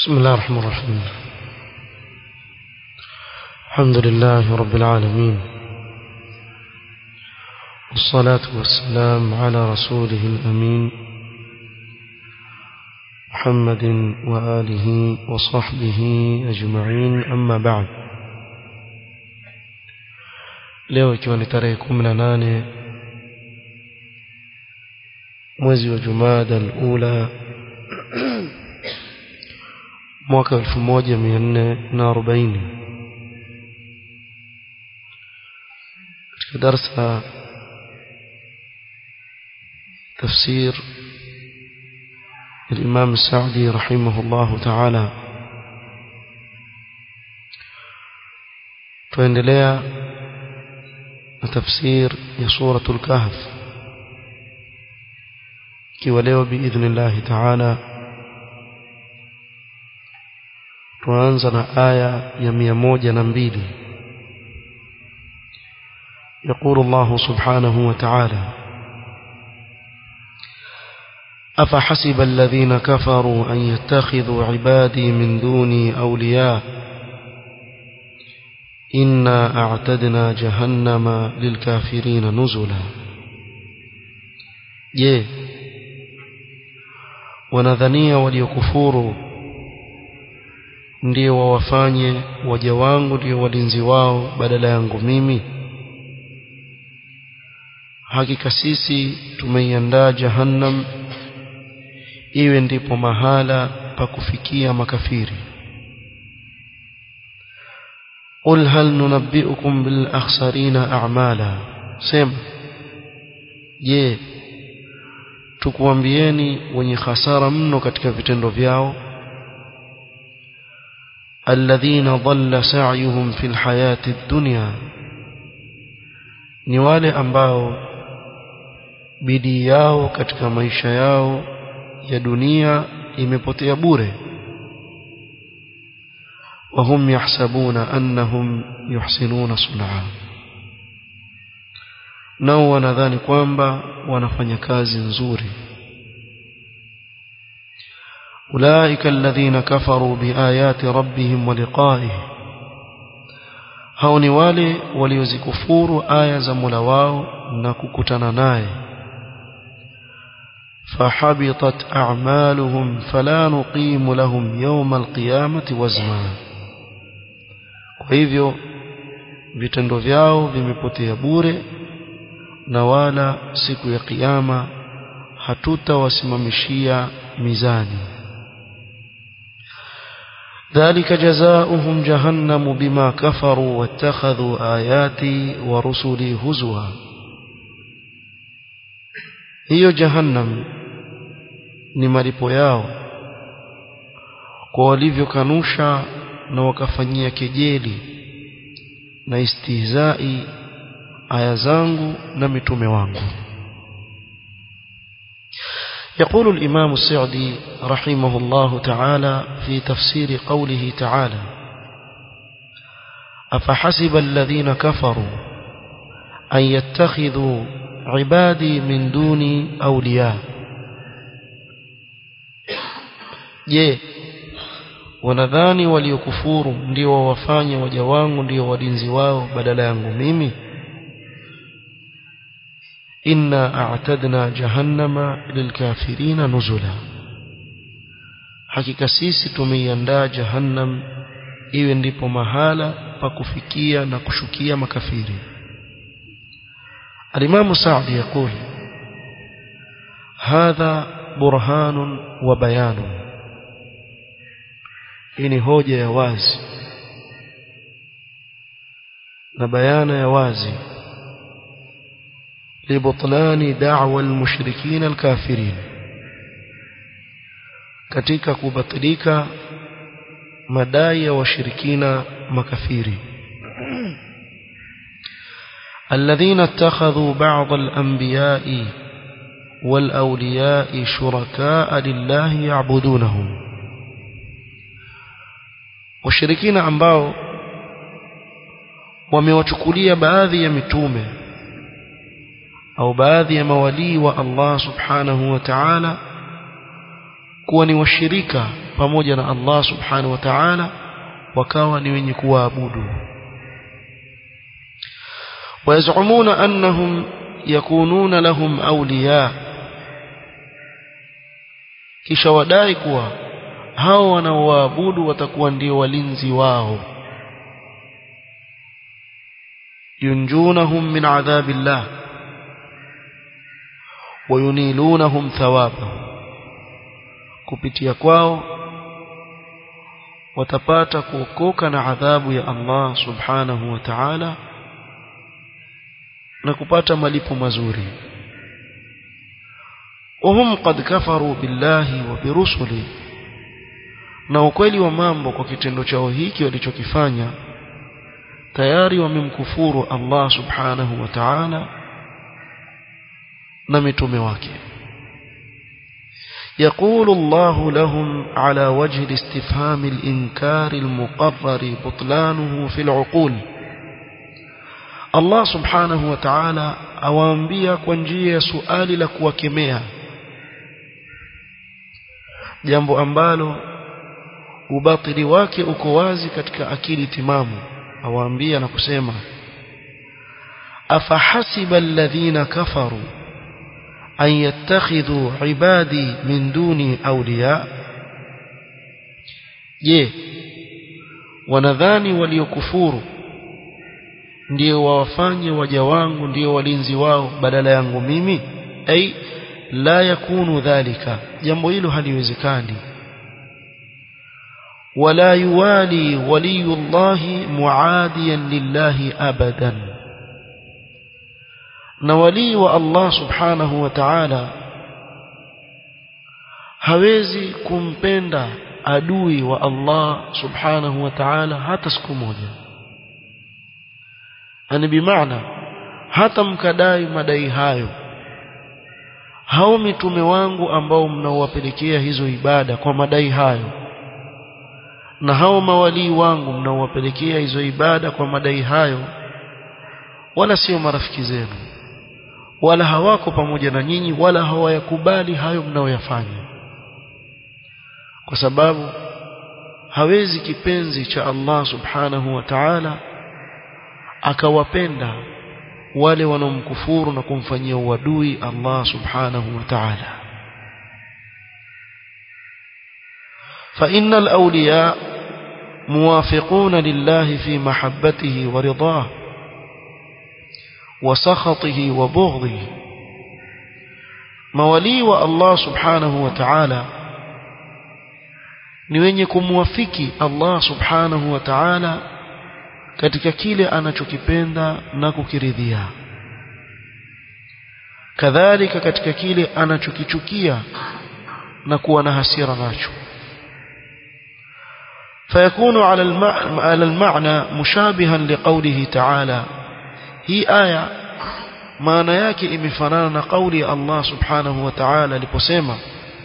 بسم الله الرحمن الرحيم الحمد لله رب العالمين والصلاة والسلام على رسوله الأمين محمد وآله وصحبه أجمعين أما بعد leo ikiwa ni tarehe kumi na nane mwezi wa jumada alula mwaka elfu moja mia nne na arobaini katika darsa tafsir الإمام السعدي رحمه الله تعالى tuendelea na tafsir ya suratul kahf ikiwa leo biidhnillahi taala tuanza na aya ya mia moja na mbili يقول الله سبحانه وتعالى أفحسب الذين كفروا أن يتخذوا عبادي من دوني أولياء إنا أعتدنا جهنم للكافرين نزلا je wanadhania waliokufuru ndio wawafanye waja wangu ndio walinzi wao badala yangu mimi hakika sisi tumeiandaa jahannam iwe ndipo mahala pa kufikia makafiri قل هل ننبئكم بالأخسرين أعمالا سم je tukuambieni wenye hasara mno katika vitendo vyao alladhina dhalla sa'yuhum fil hayati dunya ni wale ambao bidii yao katika maisha yao ya dunia imepotea bure وهم يحسبون أنهم يحسنون صنعا nao wanadhani kwamba wanafanya kazi nzuri ulaika alladhina kafaru biayati rabbihim wa liqa'ihi hao ni wale waliozikufuru aya za Mola wao na kukutana naye fahabitat a'maluhum fala nuqimu lahum yawma alqiyamati wazna kwa hivyo vitendo vyao vimepotea bure na wala siku ya kiyama hatutawasimamishia mizani ذلك جزاؤهم جهنم بما كفروا واتخذوا آياتي ورسلي هزوا hiyo jahannam ni malipo yao kwa walivyokanusha na wakafanyia kejeli na istihzai aya zangu na mitume wangu يقول الإمام السعدي رحمه الله تعالى في تفسير قوله تعالى أفحسب الذين كفروا أن يتخذوا عبادي من دوني أولياء je wanadhani waliokufuru ndio wawafanye waja wangu ndio walinzi wao badala yangu mimi inna a'tadna jahannama lilkafirina nuzula hakika sisi tumeiandaa jahannam iwe ndipo mahala pa kufikia na kushukia makafiri alimamu Sa'di يقول هذا برهان وبيان hii ni hoja ya wazi na bayana ya wazi لبطلان دعوى المشركين الكافرين katika kubatilika madai ya washirikina makafiri الذين اتخذوا بعض الأنبياء والأولياء شركاء لله يعبدونهم washirikina ambao wamewachukulia baadhi ya mitume au baadhi ya mawalii wa Allah subhanahu wa ta'ala kuwa ni washirika pamoja na Allah subhanahu wa ta'ala wakawa ni wenye kuwaabudu ويزعمون أنهم يكونون لهم أولياء kisha wadai kuwa hao wanaoabudu watakuwa ndio walinzi wao yunjunahum min adhabillah wayunilunahum thawabahu kupitia kwao watapata kuokoka na adhabu ya Allah subhanahu wa ta'ala na kupata malipo mazuri wahum qad kafaru billahi wa birusuli na ukweli wa mambo kwa kitendo chao hiki walichokifanya tayari wamemkufuru Allah subhanahu wa ta'ala na mitume wake يقول الله لهم على وجه الاستفهام الإنكار المقرر بطلانه في العقول Allah subhanahu wa ta'ala awaambia kwa njia ya suali la kuwakemea jambo ambalo ubatili wake uko wazi katika akili timamu awaambia na kusema afahasiba alladhina kafaru an yattakhidhu ibadi min duni awliya je wanadhani waliokufuru ndio wawafanye waja wangu ndio walinzi wao badala yangu mimi ai la yakunu dhalika jambo hilo haliwezekani wala yuwali waliyullahi muadiyan lillahi abadan na walii wa Allah subhanahu wa ta'ala hawezi kumpenda adui wa Allah subhanahu wa ta'ala hata siku moja yani bimaana hata mkadai madai hayo hao mitume wangu ambao mnaowapelekea hizo ibada kwa madai hayo na hao mawalii wangu mnaowapelekea hizo ibada kwa madai hayo wala sio marafiki zenu wala hawako pamoja na nyinyi wala hawayakubali hayo mnaoyafanya kwa sababu hawezi kipenzi cha Allah subhanahu wa ta'ala akawapenda wale wanaomkufuru na kumfanyia uadui Allah subhanahu wa ta'ala فإن الأولياء موافقون لله في محبته ورضاه وسخطه وبغضه مولي والله سبحانه وتعالى ni wenye kumwafiki Allah subhanahu wa ta'ala katika kile anachokipenda na kukiridhia kadhalika katika kile anachokichukia na kuwa na hasira nacho فيكون على على المعنى مشابها لقوله تعالى هي آية maana yake imefanana na kauli ya Allah subhanahu wa ta'ala aliposema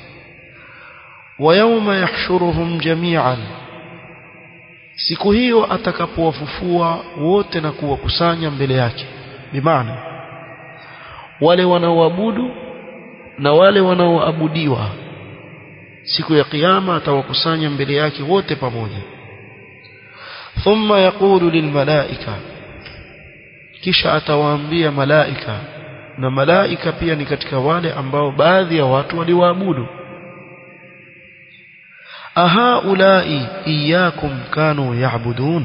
wa yawma yahshuruhum jami'an siku hiyo atakapowafufua wote na kuwakusanya mbele yake bimaana wale wanaoabudu na wale wanaoabudiwa siku ya kiyama atawakusanya mbele yake wote pamoja thumma yaqulu lilmalaika kisha atawaambia malaika na malaika pia ni katika wale ambao baadhi ya watu waliwaabudu ahaulai iyakum kanu yaabudun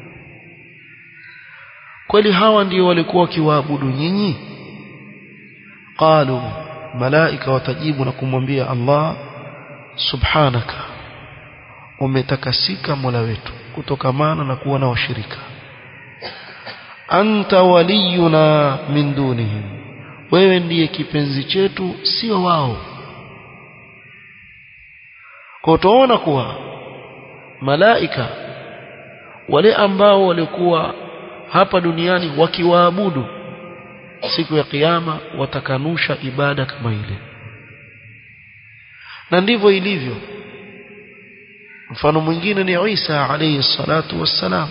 kweli hawa ndio walikuwa wakiwaabudu nyinyi qalu malaika watajibu na kumwambia Allah subhanaka umetakasika mola wetu kutokamana na kuwa na washirika anta waliyuna min dunihim wewe ndiye kipenzi chetu sio wao kwa utaona kuwa malaika wale ambao walikuwa hapa duniani wakiwaabudu siku ya kiyama watakanusha ibada kama ile na ndivyo ilivyo mfano mwingine ni Isa alayhi salatu wassalam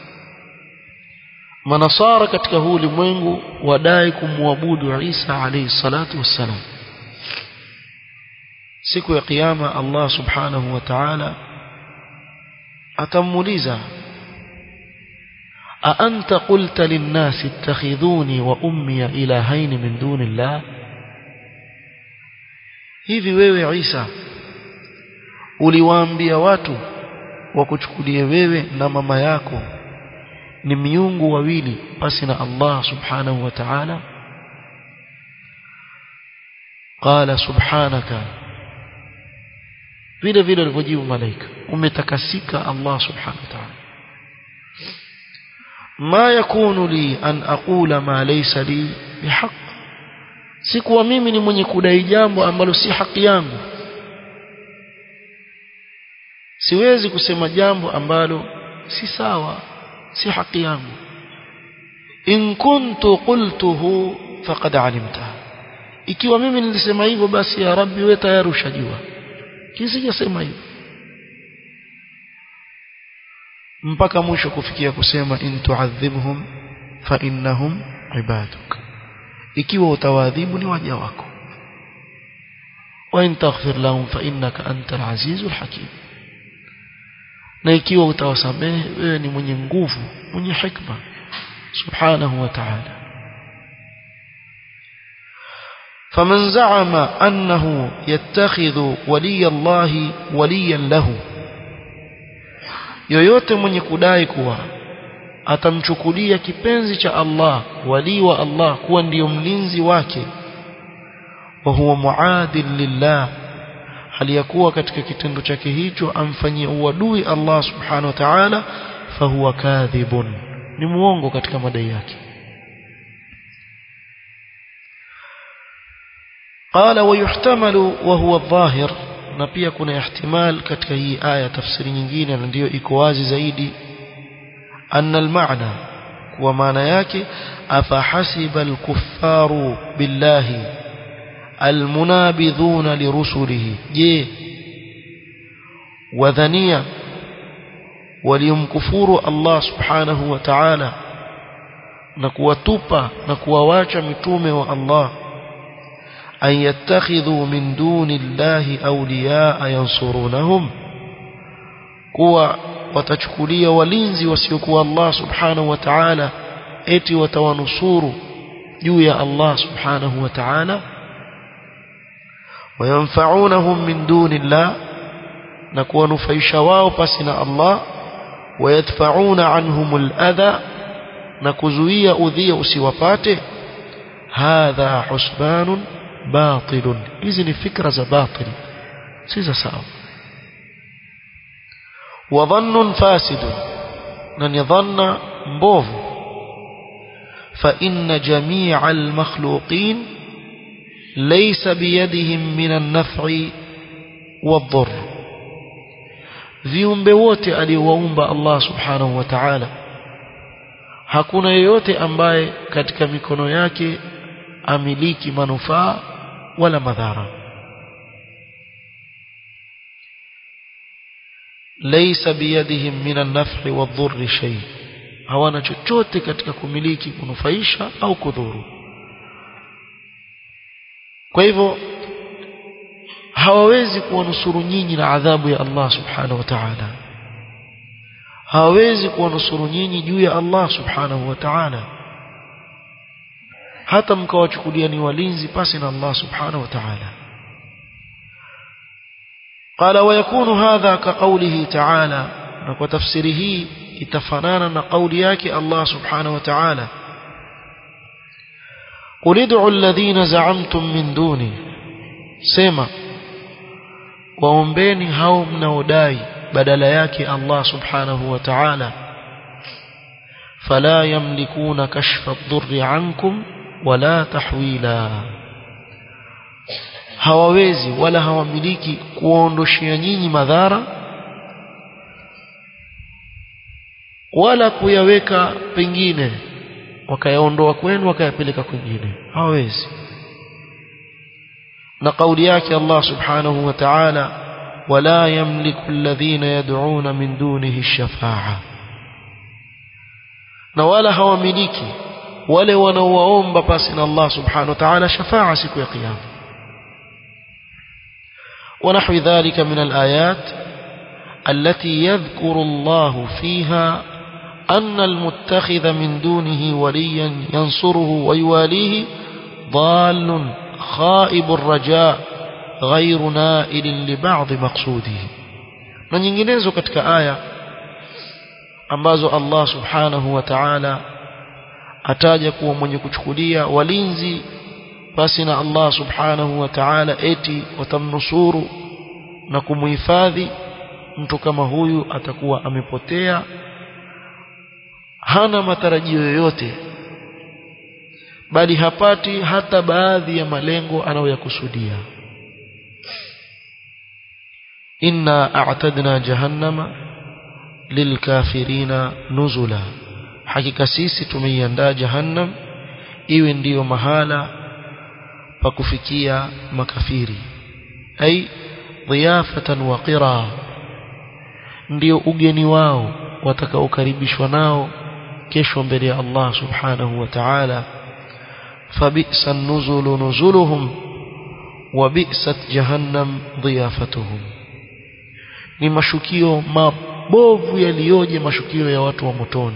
manasara katika huu ulimwengu wadai kumwabudu Isa alayhi salatu wassalam siku ya kiyama Allah subhanahu wa ta'ala atamuuliza a anta qulta lin-nasi ittakhidhuni wa ummi ilahayn min dunillah hivi wewe Isa uliwaambia watu wakuchukulie wewe na mama yako ni miungu wawili basi na Allah subhanahu wa ta'ala qala subhanaka vile vile alivyojibu malaika umetakasika Allah subhanahu wa ta'ala ma yakunu li an aqula ma laysa li bihaq sikuwa mimi ni mwenye kudai jambo ambalo si haki yangu siwezi kusema jambo ambalo si sawa si haki yangu in kuntu qultuhu faqad alimta ikiwa mimi nilisema hivyo basi ya rabbi wewe tayari ushajua kisijasema hivyo mpaka mwisho kufikia kusema in tu'adhibhum fa innahum ibaduk ikiwa utawadhibu ni waja wako wa in taghfir lahum fa innaka antal azizul hakim na ikiwa utawasamehe wewe ni mwenye nguvu mwenye hikma subhanahu wa ta'ala فمن زعم أنه يتخذ ولي الله وليا له yoyote mwenye kudai kuwa atamchukulia kipenzi cha Allah wali wa Allah kuwa ndiyo mlinzi wake wa huwa muadil lillah hali ya kuwa katika kitendo chake hicho amfanyia uadui Allah subhanahu wa ta'ala fahuwa kadhibun ni muongo katika madai yake قال ويحتمل وهو الظاهر na pia kuna ihtimal katika hii aya tafsiri nyingine na ndio iko wazi zaidi anna almaana kwa maana yake afahasiba alkuffaru billahi almunabidhuna lirusulihi je wadhania waliomkufuru Allah subhanahu wa ta'ala na kuwatupa na kuwawacha mitume wa Allah أن يتخذوا من دون الله أولياء ينصرونهم كوا وتشكلية ولينزي وسيكوا الله سبحانه وتعالى اتي وتونصور جويا الله سبحانه وتعالى وينفعونهم من دون الله نكون نفيشواو فسنا الله ويدفعون عنهم الأذى نكزوية أذية أسيوفاته هذا حسبان باطل hizi ni fikra za batil si za sawa wa dhannun fasid na ni dhanna mbovu fa inna jami'a al-makhluqin laysa biyadihim min an-naf'i wad-dhurr viumbe wote aliowaumba Allah subhanahu wa ta'ala hakuna yeyote ambaye katika mikono yake amiliki manufaa wala madhara laysa biyadihim min an-naf'i wadh-dhurri shay hawana chochote katika kumiliki kunufaisha au kudhuru kwa hivyo hawawezi kuwanusuru nyinyi na adhabu ya Allah subhanahu wa ta'ala hawawezi kuwanusuru nyinyi juu ya Allah subhanahu wa ta'ala hata mkawachukulia ni walinzi pasi na Allah subhanahu wa ta'ala قال ويكون هذا كقوله تعالى وتفسيره itafanana قول yake Allah subhanahu wa ta'ala قل ادعوا الذين زعمتم من دوني sema waombeni hao mnaodai badala yake Allah subhanahu wa ta'ala فلا يملكون كشف الضر عنكم wala tahwila hawawezi wala hawamiliki kuondoshia nyinyi madhara wala kuyaweka pengine wakayaondoa kwenu wakayapeleka kwingine hawawezi na kauli yake Allah subhanahu wa ta'ala wala yamliku alladhina yad'una min dunihi ash-shafa'a na wala hawamiliki wale wanaowaomba pasi na Allah subhanahu wa ta'ala shafa'a siku ya kiyama ونحو ذلك من الآيات التي يذكر الله فيها أن المتخذ من دونه وليا ينصره ويواليه ضال خائب الرجاء غير نائل لبعض مقصوده na nyinginezo katika aya ambazo Allah subhanahu wa ta'ala ataja kuwa mwenye kuchukulia walinzi basi na Allah subhanahu wa ta'ala eti watamnusuru na kumuhifadhi mtu kama huyu atakuwa amepotea hana matarajio yoyote bali hapati hata baadhi ya malengo anayoyakusudia inna a'tadna jahannama lilkafirina nuzula hakika sisi tumeiandaa jahannam iwe ndiyo mahala pa kufikia makafiri ai dhiyafatan wa qira ndio ugeni wao watakaokaribishwa nao kesho mbele ya Allah subhanahu wa ta'ala فبئس النزل نزلهم وبئست جهنم ضيافتهم ni mashukio mabovu yaliyoje mashukio ya watu wa motoni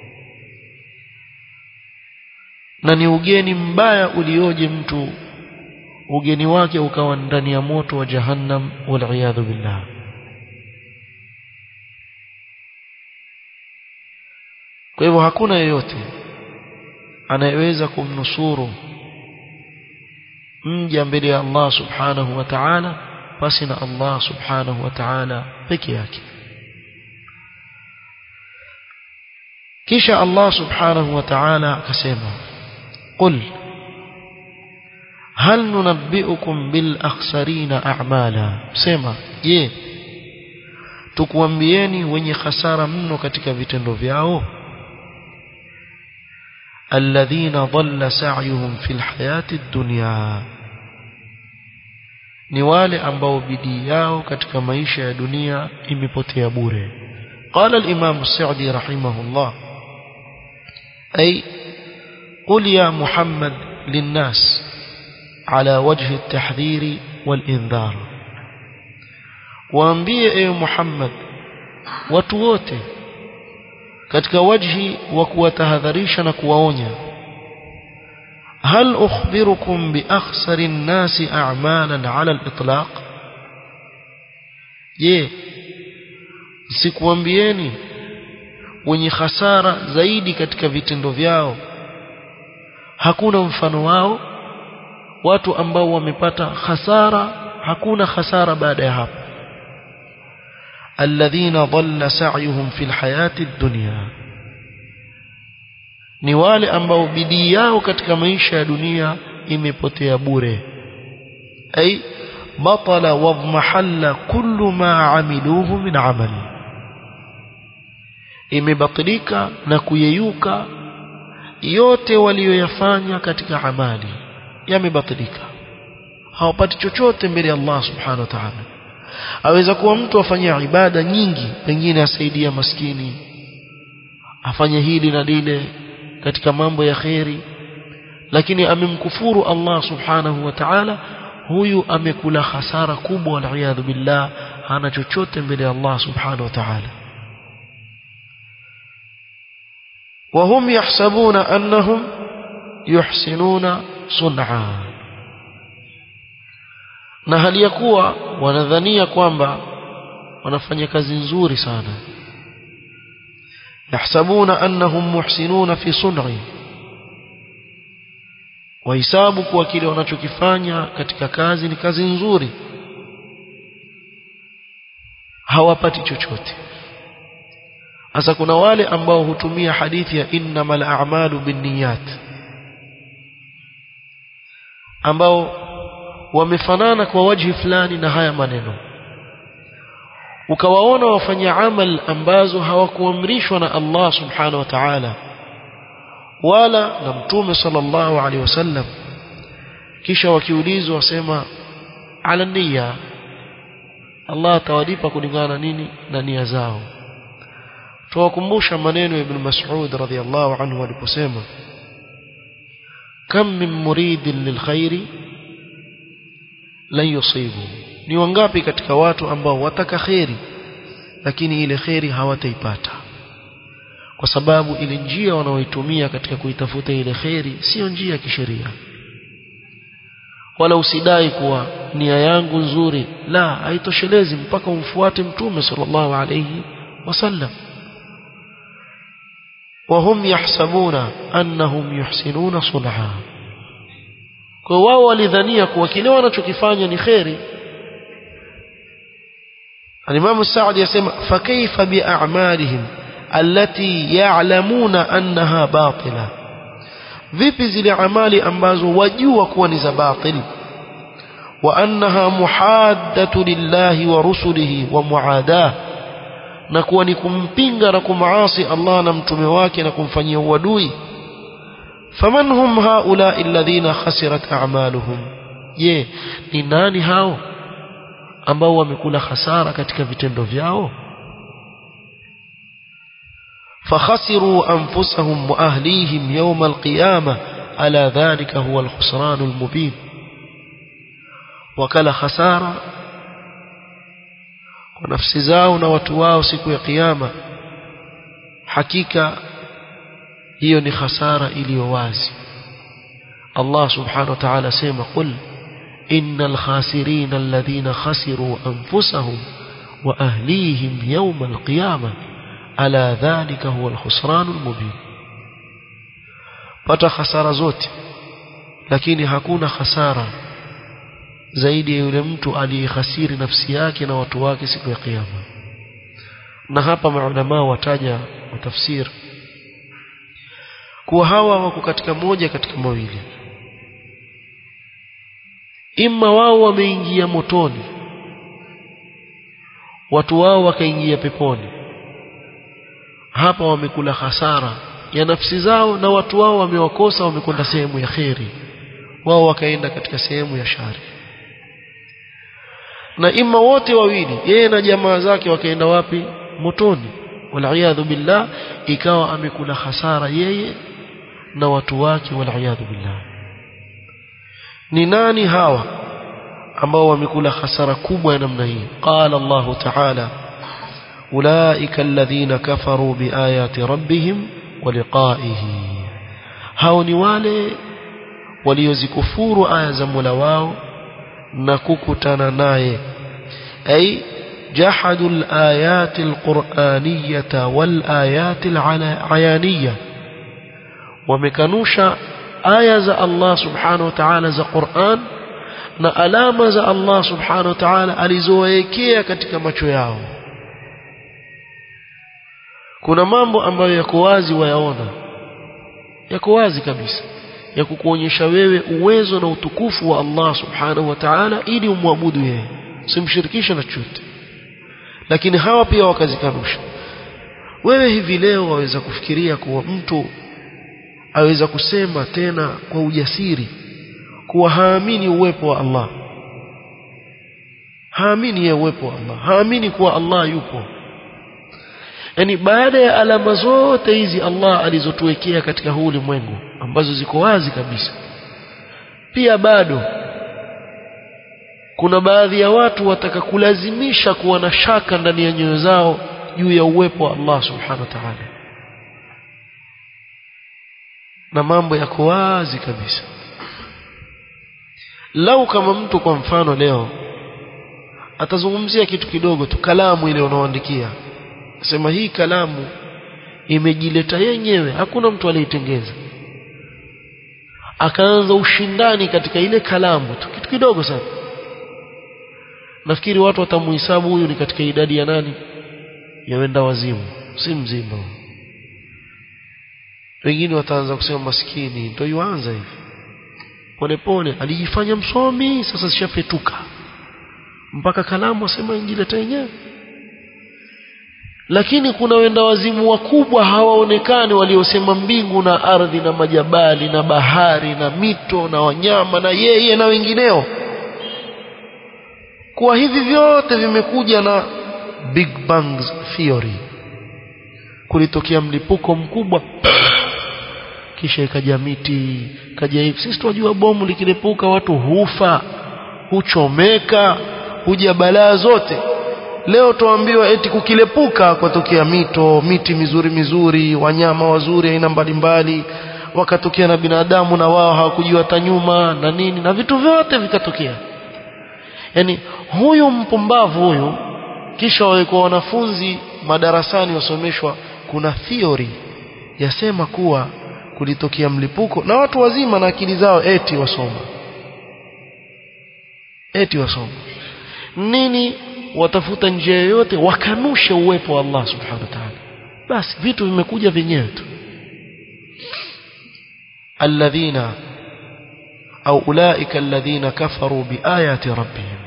na ni ugeni mbaya ulioje mtu ugeni wake ukawa ndani ya moto wa jahannam wal billah kwa hivyo hakuna yeyote anayeweza kumnusuru mja mbele ya Allah subhanahu wa ta'ala basi na Allah subhanahu wa ta'ala peke yake kisha Allah subhanahu wa ta'ala akasema qul hal nunabbiukum bil akhsarina a'mala sema je tukuambieni wenye hasara mno katika vitendo vyao الذين ضل سعيهم في الحياة الدنيا ni wale ambao bidii yao katika maisha ya dunia imepotea bure قال الإمام السعدي رحمه الله أي قل يا محمد للناس على وجه التحذير والإنذار waambie ewe Muhammad watu wote katika wajhi wa kuwatahadharisha na kuwaonya hal ukhbirukum bi akhsari an-nasi a'malan 'ala al-itlaq je sikuambieni wenye hasara zaidi katika vitendo vyao hakuna mfano wao watu ambao wamepata hasara hakuna hasara baada ya hapo الذين ضل سعيهم في الحياة الدنيا ni wale ambao bidii yao katika maisha ya dunia imepotea bure ay batala wadhmahalla kullu ma amiluhu min amali imebatilika na kuyeyuka yote walioyafanya katika amali yamebatilika hawapati chochote mbele ya Allah subhanahu wa ta'ala aweza kuwa mtu afanya ibada nyingi pengine asaidia maskini afanye hili na lile katika mambo ya kheri lakini amemkufuru Allah subhanahu wa ta'ala huyu amekula hasara kubwa waliyadhu billah hana chochote mbele ya Allah subhanahu wa ta'ala وهم يحسبون أنهم يحسنون صنعا na hali ya kuwa wanadhania kwamba wanafanya kazi nzuri sana yahsabuna annahum muhsinuna fi sun'i wahisabu kuwa kile wanachokifanya katika kazi ni kazi nzuri hawapati chochote sasa kuna wale ambao hutumia hadithi ya innamal a'malu binniyat ambao wamefanana kwa wajhi fulani na haya maneno ukawaona wafanya amal ambazo hawakuamrishwa na Allah subhanahu wa ta'ala wala na mtume sallallahu alaihi wasallam kisha wakiulizwa wasema ala niyya Allah atawalipa kulingana nini na nia zao tuwakumbusha maneno ya ibn Mas'ud radhiyallahu anhu aliposema kam min muridin lilkhairi lan yusibu ni wangapi katika watu ambao wataka kheri lakini ile kheri hawataipata kwa sababu ile njia wanaoitumia katika kuitafuta ile kheri sio njia ya kisheria wala usidai kuwa nia yangu nzuri la haitoshelezi mpaka umfuate mtume sallallahu alayhi wasallam وهم يحسبون أنهم يحسنون صنعا kwa wao walidhania kuwa kile wanachokifanya ni kheri الإمام السعدي يسمى فكيف بأعمالهم التي يعلمون أنها باطلة vipi zile amali ambazo wajua kuwa ni za batil wa annaha muhaddatu lillahi wa rusulihi wa muadah na kuwa ni kumpinga na kumaasi Allah na mtume wake na kumfanyia uadui faman hum haula alladhina khasirat a'maluhum je ni nani hao ambao wamekula hasara katika vitendo vyao فخسروا أنفسهم وأهليهم يوم القيامة ألا ذلك هو الخسران المبين وكلا خسارة ونفس زاونا وتواو سكو قيامة حقيقة hiyo ni khasara iliyo wazi Allah subhanahu wa ta'ala sema qul innal khasirina alladhina khasiru anfusahum wa ahlihim yawm alqiyamah ala dhalika huwa alkhusranul mubin pata hasara zote lakini hakuna hasara zaidi ya yule mtu aliyehasiri nafsi yake na watu wake siku ya kiyama na hapa maulama wataja watafsir kuwa hawa wako katika moja katika mawili imma wao wameingia motoni watu wao wakaingia peponi hapa wamekula hasara ya nafsi zao na watu wao wamewakosa wamekwenda sehemu ya kheri wao wakaenda katika sehemu ya shari na ima wote wawili yeye na jamaa zake wakaenda wapi motoni waliyadhu billah ikawa amekula hasara yeye na watu wake waliyadhu billah ni nani hawa ambao wamekula hasara kubwa ya namna hii qala Allah ta'ala أولئك الذين كفروا بآيات ربهم ولقائه hao ni wale waliozikufuru aya za Mola wao na kukutana naye ay jahadu al-ayat al-qur'aniyah wal-ayat al-ayaniyah wamekanusha aya za Allah subhanahu wa ta'ala za Qur'an na alama za Allah subhanahu wa ta'ala alizowekea katika macho yao kuna mambo ambayo yako wazi wayaona yako wazi kabisa ya kukuonyesha wewe uwezo na utukufu wa Allah subhanahu wa ta'ala ili umwabudu yeye usimshirikishe na chochote lakini hawa pia wakazikanusha wewe hivi leo waweza kufikiria kuwa mtu aweza kusema tena kwa ujasiri kuwa haamini uwepo wa Allah haamini ya uwepo wa Allah haamini kuwa Allah yupo yani baada ya alama zote hizi Allah alizotuwekea katika huu ulimwengu ambazo ziko wazi kabisa pia bado kuna baadhi ya watu wataka kulazimisha kuwa na shaka ndani ya nyoyo zao juu ya uwepo wa Allah subhanahu wa ta'ala na mambo yako wazi kabisa lau kama mtu kwa mfano leo atazungumzia kitu kidogo tu kalamu ile unaoandikia sema hii kalamu imejileta yenyewe hakuna mtu aliitengeza akaanza ushindani katika ile kalamu tu kitu kidogo sana nafikiri watu watamuhesabu huyu ni katika idadi ya nani ya wenda wazimu si mzima wengine wataanza kusema maskini ndio yuanza hivi polepole alijifanya msomi sasa zishafetuka mpaka kalamu asema injileta yenyewe lakini kuna wenda wazimu wakubwa hawaonekani waliosema mbingu na ardhi na majabali na bahari na mito na wanyama na yeye na wengineo kuwa hivi vyote vimekuja na big bang theory kulitokea mlipuko mkubwa kisha ikaja miti kaja hivi sisi tunajua bomu likilipuka watu hufa huchomeka huja balaa zote leo tuambiwa eti kukilepuka kwatokea mito miti mizuri mizuri wanyama wazuri aina mbalimbali wakatokea na binadamu na wao hawakujua hata nyuma na nini na vitu vyote vikatokea yani huyu mpumbavu huyu kisha walikuwa wanafunzi madarasani wasomeshwa kuna theory yasema kuwa kulitokea mlipuko na watu wazima na akili zao eti wasoma eti wasoma nini watafuta njia yoyote wakanushe uwepo wa Allah subhanahu wa ta'ala basi vitu vimekuja vyenyewe tu alladhina au ulaika alladhina kafaru biayati rabbihim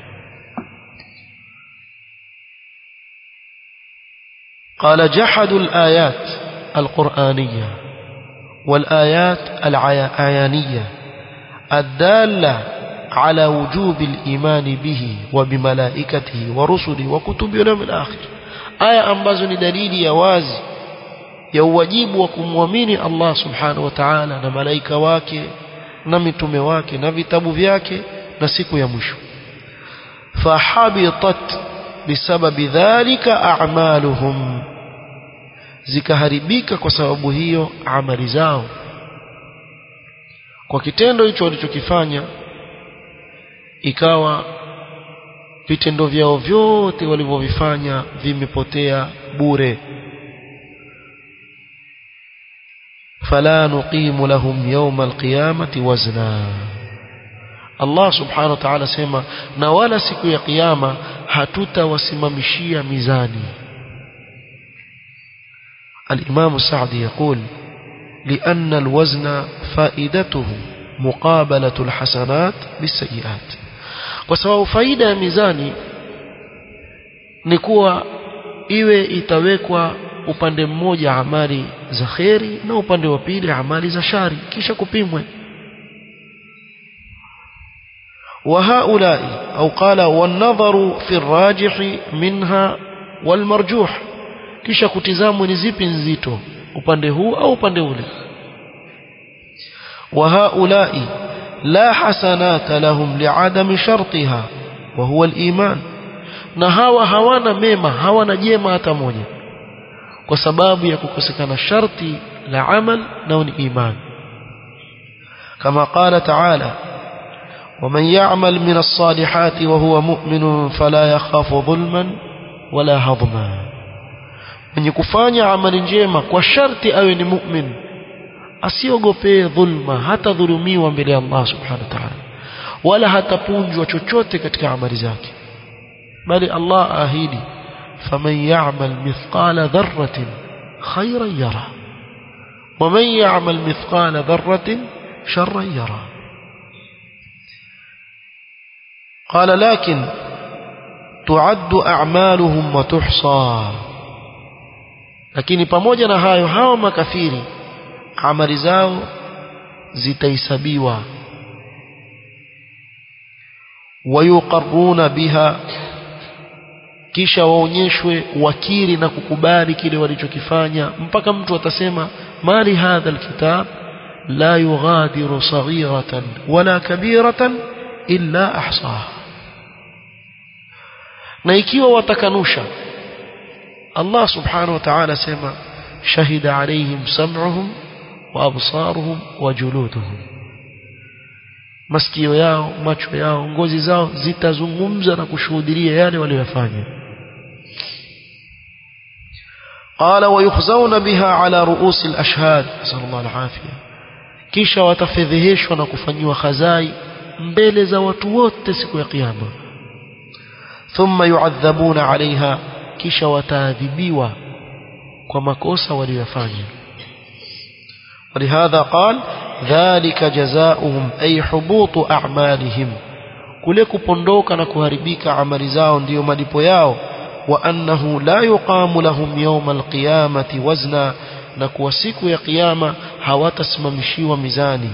قال جحدوا الآيات القرآنية والآيات العيانية الدالة على وجوب الإيمان به وبملائكته ورسله وكتبه واليوم الآخر آية ambazo ni dalili ya wazi ya uwajibu wa kumwamini Allah subhanahu wa ta'ala na malaika wake na mitume wake na vitabu vyake na siku ya mwisho fahabitat bisababi dhalika a'maluhum zikaharibika kwa sababu hiyo amali zao kwa kitendo hicho walichokifanya ikawa vitendo vyao vyote walivyovifanya vimepotea bure fala nuqimu lahum yawma alqiyamati wazna Allah subhanahu wa ta'ala sema na wala siku ya kiyama hatutawasimamishia mizani الإمام السعدي يقول لأن الوزن فائدته مقابلة الحسنات بالسيئات وسواء فائدة ميزاني نكوى iwe itawekwa upande mmoja amali za kheri na upande wa pili amali za shari kisha kupimwe وهؤلاء أو قال والنظر في الراجح منها والمرجوح kisha kutizamwe ni zipi nzito upande huu au upande ule وهؤلاء لا حسنات لهم لعدم شرطها وهو الإيمان na hawa hawana mema hawana jema hata moja kwa sababu ya kukosekana sharti la amal na ni iman kama qala ta'ala ومن يعمل من الصالحات وهو مؤمن فلا يخاف ظلما ولا هضما mwenye kufanya amali njema kwa sharti awe ni mu'min asiogopee dhulma hata dhulumiwa mbele ya Allah subhanahu wa ta'ala wala hatapunjwa chochote katika amali zake bali Allah ahidi faman ya'mal mithqala dharratin khayran yara ومن يعمل مثقال ذرة شرا يرى قال لكن تعد أعمالهم وتحصى lakini pamoja na hayo hao makafiri amali zao zitahesabiwa wayuqarruna biha kisha waonyeshwe wakiri na kukubali kile walichokifanya mpaka mtu atasema mali hadha alkitab la yughadiru saghiratan wala kabiratan illa ahsaha na ikiwa watakanusha Allah subhanahu wa ta'ala sema shahida alayhim sam'uhum wa absaruhum wa juluduhum masikio yao macho yao ngozi zao zitazungumza na kushuhudia yale waliyofanya قال ويخزون بها على رؤوس الأشهاد نسأل الله العافية kisha watafedheheshwa na kufanyiwa khazai mbele za watu wote siku ya kiyama thumma yu'adhabuna 'alayha kisha wataadhibiwa kwa makosa waliyofanya ولهذا قال ذلك جزاؤهم أي حبوط أعمالهم kule kupondoka na kuharibika amali zao ndiyo malipo yao wa annahu la yuqamu lahum yawma alqiyamati wazna na kuwa siku ya kiyama hawatasimamishiwa mizani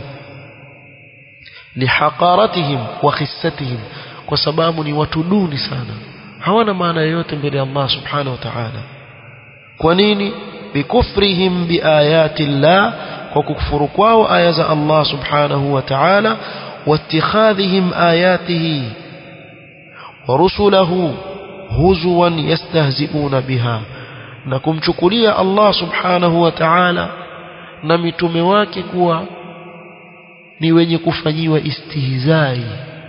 lihaqaratihim wa khissatihim kwa sababu ni watu duni sana hawana maana yoyote mbele ya Allah subhanahu wa ta'ala kwa nini bikufrihim biayati llah kwa kukufuru kwao aya za Allah subhanahu wa ta'ala واتخاذهم آياته ورسله هزوا يستهزئون بها na kumchukulia Allah subhanahu wa ta'ala na mitume wake kuwa ni wenye kufanyiwa istihzai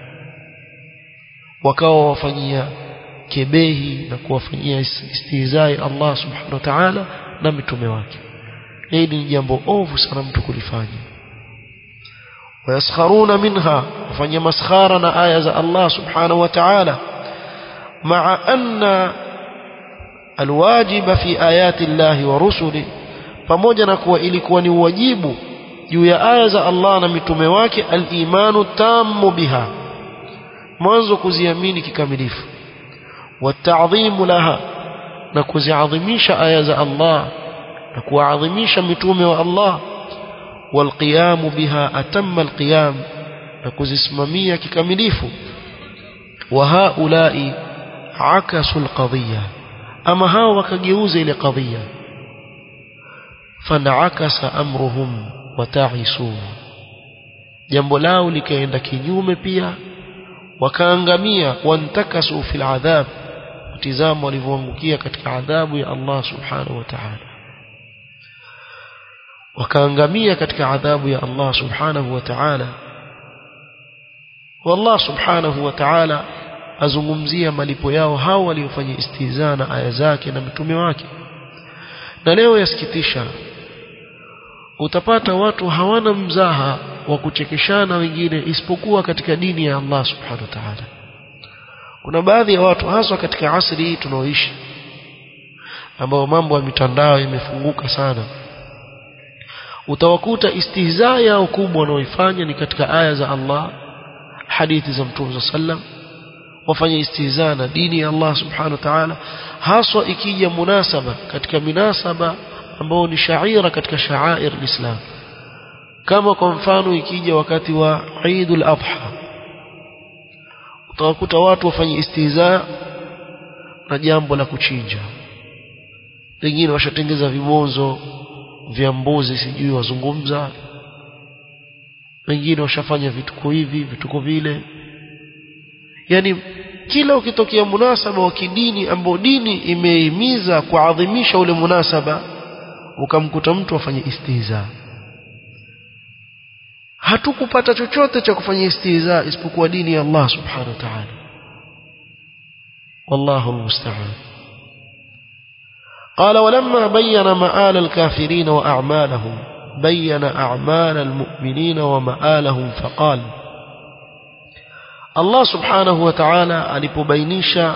wakawa wafanyia kebehi na kuwafanyia istihzai Allah subhanahu wa ta'ala na mitume wake hili ni jambo ovu sana mtu kulifanya wayaskharuna minha wafanya maskhara na aya za Allah subhanahu wa ta'ala ma'a anna alwajiba fi ayati Allah wa rusuli pamoja na kuwa ilikuwa ni wajibu juu ya aya za Allah na mitume wake al-imanu tammu biha mwanzo kuziamini kikamilifu والتعظيم لها na kuziadhimisha aya za Allah na kuadhimisha mitume wa Allah والقيام بها أتم القيام na kuzisimamia kikamilifu وهؤلاء عكسوا القضية أما هاو wakageuza ile qadhiya فانعكس أمرهم وتعسوا jambo lao likaenda kinyume pia wakaangamia wantakasu fil adhab tizama walivyoangukia katika adhabu ya Allah subhanahu wa ta'ala wakaangamia katika adhabu ya Allah subhanahu wa ta'ala والله subhanahu wa ta'ala azungumzia malipo yao hao waliofanya istihzaa na aya zake na mitume wake na leo yasikitisha utapata watu hawana mzaha wa kuchekeshana wengine isipokuwa katika dini ya Allah subhanahu wa ta'ala kuna baadhi ya watu haswa katika asri hii tunaoishi ambao mambo ya mitandao imefunguka sana utawakuta istihzaa yao kubwa wanaoifanya ni katika aya za Allah hadithi za Mtume sallam wafanye istihzaa na dini ya Allah subhanahu wa ta'ala haswa ikija munasaba katika minasaba ambao ni shaira katika sha'air Islam kama kwa mfano ikija wakati wa Eidul Adha utawakuta watu wafanye istihzaa na jambo la kuchinja wengine washatengeza vibonzo vya mbuzi sijui wazungumza wengine washafanya vituko hivi vituko vile yani kila ukitokea munasaba wa kidini ambao dini imehimiza kuadhimisha ule munasaba ukamkuta mtu afanye istihza hatukupata chochote cha kufanya istihza isipokuwa dini ya Allah subhanahu wa ta'ala wallahu almusta'an قال ولما بين مآل الكافرين وأعمالهم بين أعمال المؤمنين ومآلهم فقال الله سبحانه وتعالى alipobainisha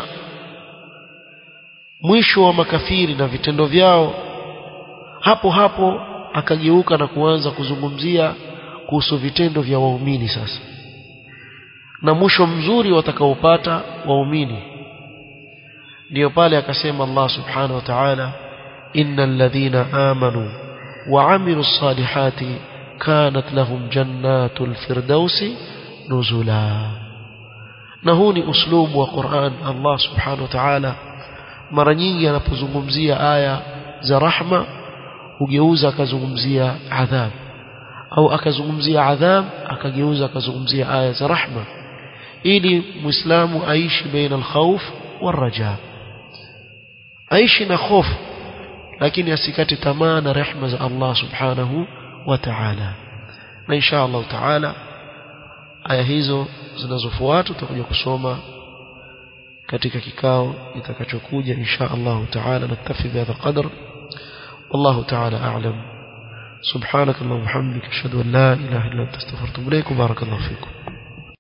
mwisho wa makafiri na vitendo vyao hapo hapo akageuka na kuanza kuzungumzia kuhusu vitendo vya waumini sasa na mwisho mzuri watakaopata waumini ndio pale akasema Allah subhanahu wa ta'ala innal ladhina amanu wa amilus salihati kanat lahum jannatul firdausi nuzula na huu ni uslubu wa Qur'an Allah subhanahu wa ta'ala mara nyingi anapozungumzia aya za rahma hugeuza akazungumzia adhab au akazungumzia adhab akageuza akazungumzia aya za rahma ili muislamu aishi baina alkhawf والرجاء aishi na hofu lakini asikate tamaa na rehema za Allah subhanahu wa ta'ala na insha Allah ta'ala aya hizo zinazofuata tutakuja kusoma katika kikao kitakachokuja insha Allah ta'ala naktafi bihadha qadr والله تعالى أعلم سبحانك اللهم وبحمدك أشهد أن لا إله إلا أنت استغفرت إليك وبارك الله فيكم